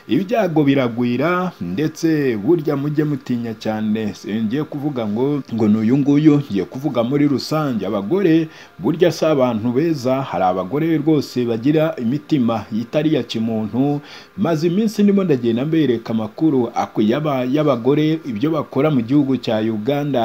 ibyago biragwira ndetse burya mujye mutinya cyane ngiye kuvuga ngo ngo ni uyu nguyu ngiye kuvuga muri rusange abagore burya si abantu beza hari abagore rwose bagira imitima itari ya kimuntu maze iminsi ndimo ndagenda mbereka amakuru y'abagore ibyo bakora mu gihugu cya Uganda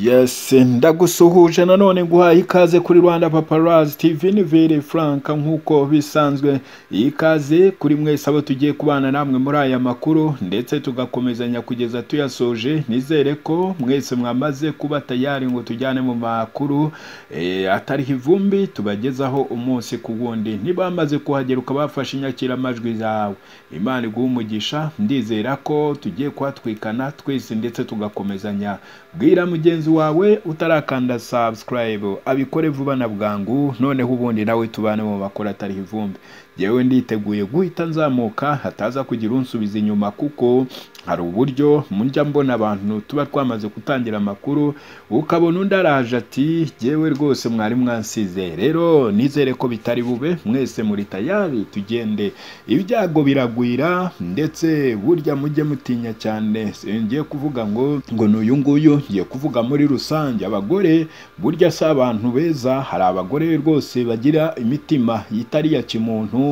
Yes, ndagusuhuje nanone guhaye ikaze kuri Rwanda Paparazzi TV ni Vere Frank nk'uko bisanzwe ikaze kuri mwese abo tugiye kubana namwe muri aya makuru ndetse tugakomezanya kugeza tuyasoje nizere ko mwese mwamaze kuba tayari ngo tujyane mu makuru e, atariho ivumbi tubagezaho umunsi ku wundi ntibamaze kuhagera ukabafashe inyakiramajwi zawe Imana iguha umugisha ndizera ko tugiye kuhatwikana twese ndetse tugakomezanya bwira mugenzi wawe utarakanda subscribe abikore vuba na bwangu noneho ubundi nawe tubane mu makuru atari ivumbi yewe nditeguye guhita nzamuka hataza kugira unsubiza inyuma kuko hari uburyo mujya mbona abantu tuba twamaze gutangira amakuru ukabona undi araje ati yewe rwose mwari mwansize rero nizere ko bitari bube mwese muri tayari tugende ibyago biragwira ndetse burya mujye mutinya cyane ngiye kuvuga ngo ngo ni uyu nguyu ngiye kuvuga muri rusange abagore burya si abantu beza hari abagore rwose bagira imitima itari ya kimuntu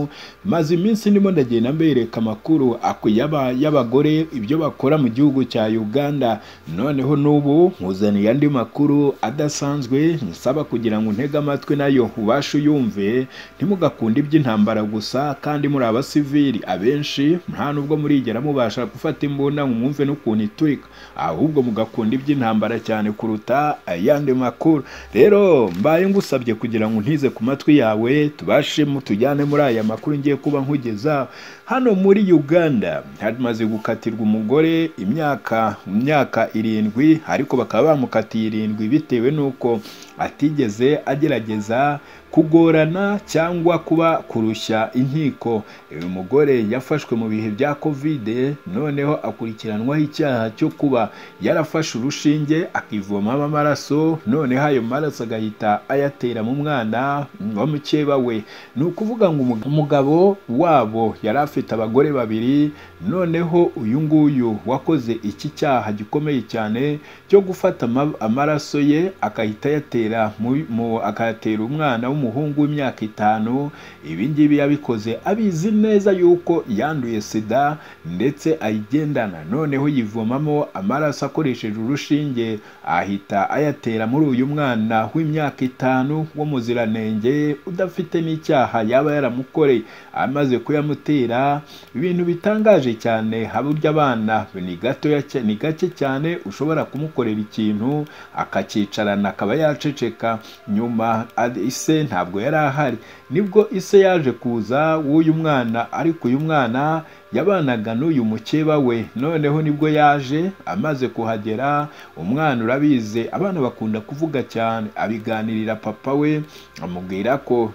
maze iminsi ndimo ndagenda mbereka amakuru y'abagore ibyo bakora mu gihugu cya Uganda noneho n'ubu nkuzaniye andi makuru adasanzwe nsaba kugira ngo untege amatwi nayo ubashe uyumve ntimugakunde iby'intambara gusa kandi muri abasivili abenshi nta nubwo murigera mubasha gufata imbunda ngo mwumve n'ukuntu itwika ahubwo mugakunda iby'intambara cyane kuruta ayandi makuru rero mbaye ngusabye kugira ngo ntize ku matwi yawe tubashe tujyane muri aya makuru ngiye kuba nkugeza hano muri Uganda hamaze gukatirwa umugore imyaka imyaka irindwi ariko bakaba bamukatiye irindwi bitewe n'uko atigeze agerageza kugorana cyangwa kuba kurushya inkiko uyu mugore yafashwe mu bihe bya kovide noneho akurikiranwaho icyaha cyo kuba yarafashe urushinge akivomaho amaraso noneho ayo maraso agahita ayatera mu mwana wa mukeba we ni ukuvuga ngo umugabo wabo yari afite abagore babiri noneho uyu nguyu wakoze iki cyaha gikomeye cyane cyo gufata amaraso ye akahita ayatera akayatera umwana w'umugabo umuhungu w'imyaka itanu ibi ngibi yabikoze abizi neza yuko yanduye sida ndetse ayigendana noneho yivomamo amaraso akoresheje urushinge ahita ayatera muri uyu mwana w'imyaka itanu w'umuziranenge udafite n'icyaha yaba yaramukoreye amaze kuyamutera ibintu bitangaje cyane haburya abana ni gatoya ni gake cyane ushobora kumukorera ikintu akakicarana akaba yaceceka nyuma ise ntabwo yari ahari nibwo ise yaje kuza w'uyu mwana ariko uyu mwana yabanaga n'uyu mukeba we noneho nibwo yaje amaze kuhagera umwana urabizi abana bakunda kuvuga cyane abiganirira papa we amubwira ko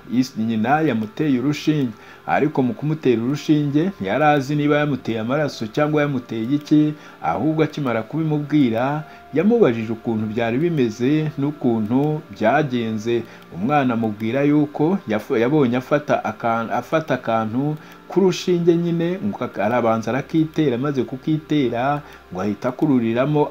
nyina yamuteye urushinge ariko mu kumutera urushinge ntiyari azi niba yamuteye amaraso cyangwa yamuteye iki ahubwo akimara kubimubwira yamubajije ukuntu byari bimeze n'ukuntu byagenze umwana amubwira yuko yabonye afata akantu k'urushinge nyine ngo arabanza arakitera maze kukitera ngo ahita akururiramo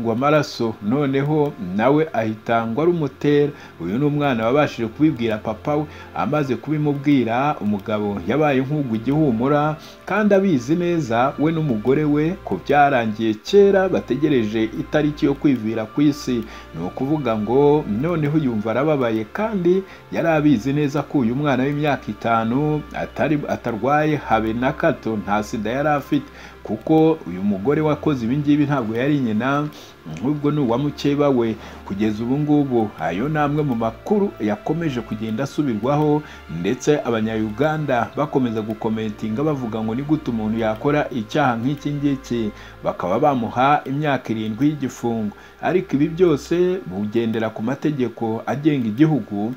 ngo amaraso noneho nawe ahita ngo arumutera uyu ni umwana wabashije kubibwira papa we amaze kubimubwira umugabo yabaye nk'ugu igihumura kandi abizi neza we n'umugore we ko byarangiye kera bategereje itariki yo kwivira ku isi ni ukuvuga ngo noneho yumva arababaye kandi yari abizi neza ko uyu mwana w'imyaka itanu atari atarwaye habe na gato nta sida yari afite kuko uyu mugore wakoze ibi ngibi ntabwo yari nyina nk'ubwo ni uwa mukeba we kugeza ubu ngubu ayo ni amwe mu makuru yakomeje kugenda asubirwaho ndetse abanyayuganda bakomeza gukomentinga bavuga ngo ni gute umuntu yakora icyaha nk'iki ngiki bakaba bamuha imyaka irindwi y'igifungo ariko ibi byose bugendera ku mategeko agenga igihugu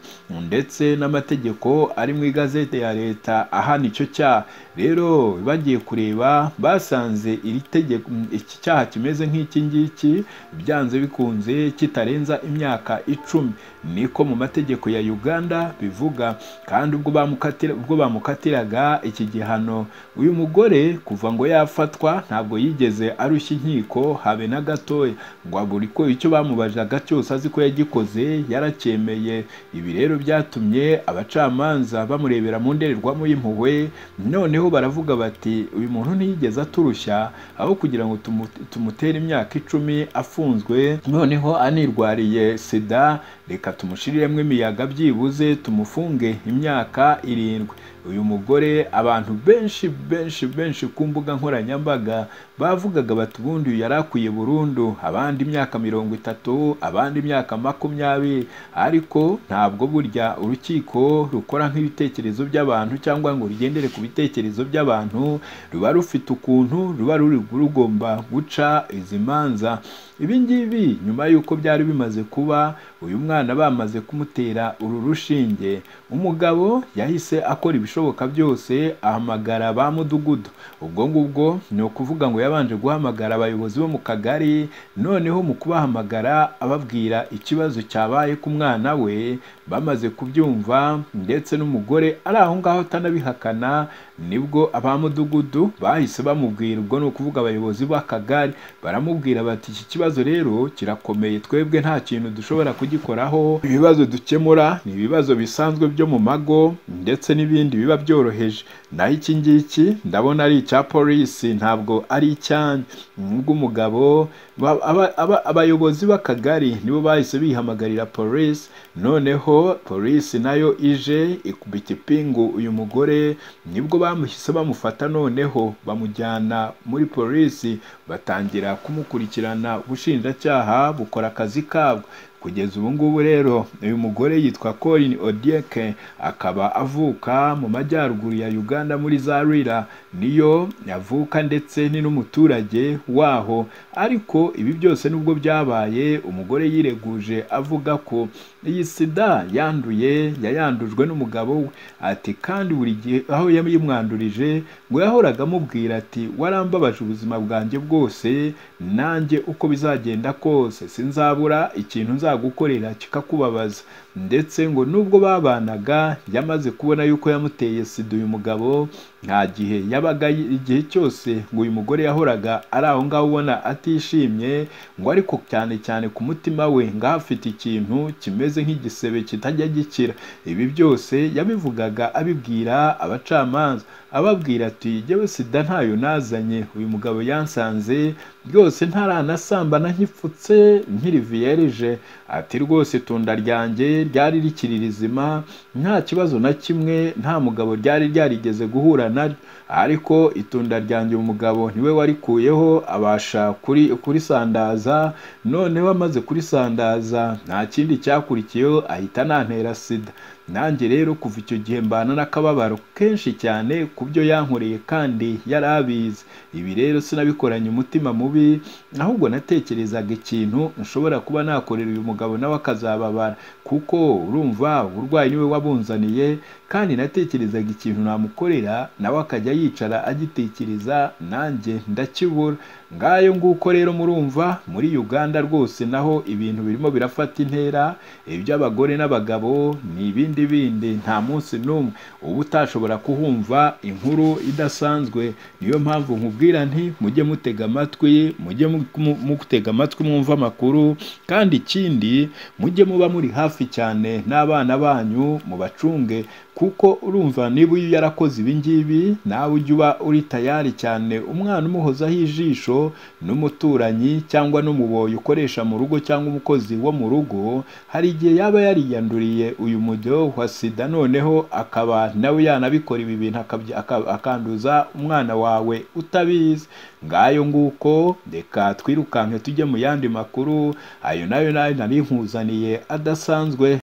ndetse n'amategeko ari mu igazeti ya leta ahana icyo cyaha rero bagiye kureba basanze iri tegeko iki cyaha kimeze nk'iki ngiki byanze bikunze kitarenza imyaka icumi niko mu mategeko ya uganda bivuga kandi ubwo bamukatira- ubwo bamukatiraga iki gihano uyu mugore kuva ngo yafatwa ntabwo yigeze arushya inkiko habe na gatoya ngo abure ko icyo bamubajaga cyose azi ko yagikoze yaracyemeye ibi rero byatumye abacamanza bamurebera mu ndorerwamo y'impuhwe noneho baravuga bati uyu muntu ntiyigeze aturushya aho kugira ngo tumu- tumutere imyaka icumi afunzwe noneho anirwariye sida reka tumushiriremo imiyaga byibuze tumufunge imyaka irindwi uyu mugore abantu benshi benshi benshi ku mbuga nkoranyambaga bavugaga bati ubundi uyu yari akwiye burundu abandi imyaka mirongo itatu abandi imyaka makumyabiri ariko ntabwo burya urukiko rukora nk'ibitekerezo by'abantu cyangwa ngo rugendere ku bitekerezo by'abantu ruba rufite ukuntu ruba ruri rugomba guca izi manza ibi ngibi nyuma y'uko byari bimaze kuba uyu mwana bamaze kumutera uru rushinge umugabo yahise akora ibishoboka byose ahamagara ba mudugudu ubwo ngubwo ni ukuvuga ngo yabanje guhamagara abayobozi bo mu kagari noneho mu kubahamagara ababwira ikibazo cyabaye ku mwana we bamaze kubyumva ndetse n'umugore ari aho ngaho atanabihakana nibwo abamudugudu bahise bamubwira ubwo ni ukuvuga abayobozi b'akagari baramubwira bati iki kibazo rero kirakomeye twebwe nta kintu dushobora kugikoraho ibibazo dukemura ni ibibazo bisanzwe byo mu mago ndetse n'ibindi biba byoroheje naho iki ngiki ndabona ari icya polisi ntabwo ari icyanyu nubwo umugabo ba- aba- aba- abayobozi b'akagari nibo bahise bihamagarira polisi noneho polisi nayo ije ikubita ipingu uyu mugore nibwo bamuhise bamufata noneho bamujyana muri polisi batangira kumukurikirana ubushinjacyaha bukora akazi kabwo kugeza ubu ngubu rero uyu mugore yitwa Colin Odieke akaba avuka mu majyaruguru ya Uganda muri Zarira niyo yavuka ndetse ni n'umuturage waho ariko ibi byose nubwo byabaye umugore yireguje avuga ko iyi sida yanduye yayandujwe n'umugabo we ati kandi buri gihe aho yamwandurije ngo yahoraga amubwira ati warambabaje ubuzima bwanjye bwose nanjye uko bizagenda kose sinzabura ikintu nzagukorera kikakubabaza ndetse ngo nubwo babanaga yamaze kubona yuko yamuteye sida uyu mugabo nta gihe yabaga yi- igihe cyose ngo uyu mugore yahoraga ari aho ngaho ubona atishimye ngo ariko cyane cyane ku mutima we ngaho afite ikintu kimeze nk'igisebe kitajya gikira ibi byose yabivugaga abibwira abacamanza ababwira ati jyewe sida ntayo nazanye uyu mugabo yansanze rwose ntaranasambana nkipfutse nkiri vierge ati rwose itunda ryanjye ryari rikiri rizima nta kibazo na kimwe nta mugabo ryari ryarigeze guhura naryo ariko itunda ryanjye umugabo niwe warikuyeho abasha kuri kurisandaza noneho amaze kurisandaza nta kindi cyakurikiyeho ahita anantera sida nanjye rero kuva icyo gihe mbana n'akababaro kenshi cyane ku byo yankoreye kandi yari abizi ibi rero sinabikoranye umutima mubi ahubwo natekerezaga ikintu nshobora kuba nakorera uyu mugabo nawe akazababara kuko urumva uburwayi niwe wabunzaniye kandi natekerezaga ikintu namukorera nawe akajya yicara agitekereza nanjye ndakibura ngayo nguko rero murumva muri uganda rwose naho ibintu birimo birafata intera iby'abagore n'abagabo ni ibindi bindi nta munsi n'umwe uba utashobora kuhumva inkuru idasanzwe niyo mpamvu nkubwira nti mujye mutega amatwi mujye mu- mu- mutega amatwi mwumva amakuru kandi ikindi mujye muba muri hafi cyane n'abana banyu mubacunge kuko urumva niba uyu yarakoze ibi ngibi nawe ujye uba uri tayari cyane umwana umuhozaho ijisho n'umuturanyi cyangwa n'umuboyi ukoresha mu rugo cyangwa umukozi wo mu rugo hari igihe yaba yariyanduriye uyu mujyo wa sida noneho akaba nawe yanabikora ibi bintu akabya- aka- akanduza umwana wawe utabizi ngayo nguko reka twirukanke tujye mu yandi makuru ayo nayo nayo nari nkuzaniye adasanzwe